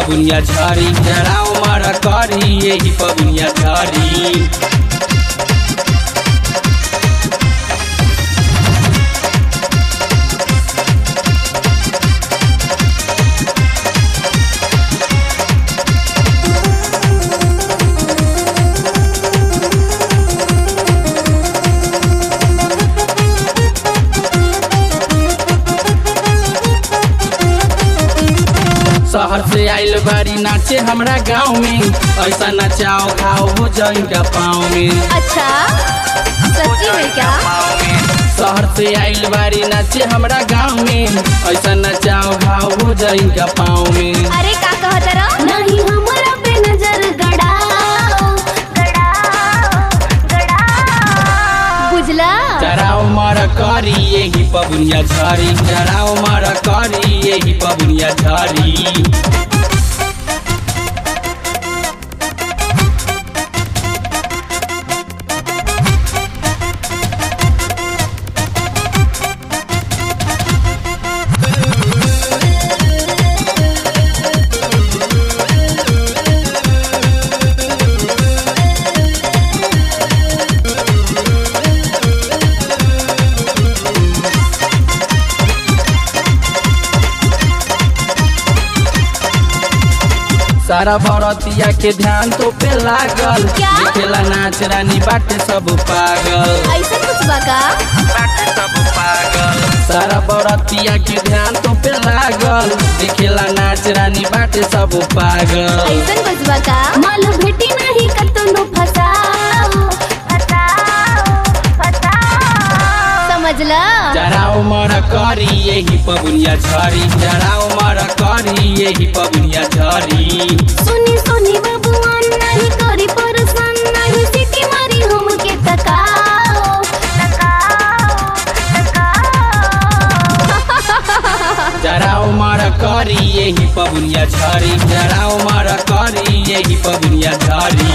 पबुनिया झरी जराओ मर करी यही पबुनिया झरी शहर से आइल बारी नाचे हमरा गाँव में ऐसा नचाओ खाओ हो जाएगा पाँव में अच्छा सच्ची में क्या शहर से आइल बारी नाचे हमरा गाँव में ऐसा नचाओ खाओ हो जाएगा पाँव में अरे का कहत रहो नहीं हमरा पे नजर गड़ाओ गड़ाओ गड़ाओ बुझला जराओ मर करी यही पबुनिया झरी जराओ मर करी यही पबुनिया झरी सारा भरतिया के ध्यान तो पे लागल क्या? देखेला नाच रानी बाटे सब पागल ऐसा कुछ बका बाटे सब पागल सारा बरतिया के ध्यान तो पे लागल देखेला नाच रानी बाटे सब पागल ऐसा कुछ बका माल भेटी नहीं कतनो फसाओ फसाओ फसाओ समझला जराओ मर करी यही पबुनिया झरी जराओ मर करी यही पबुनिया झरी सुनी सुनी बबुआन नहीं करी परेशान नहीं सिटी मारी हमके तकाओ तकाओ तकाओ जराओ मर करी यही पबुनिया झरी जराओ मर करी यही पबुनिया झरी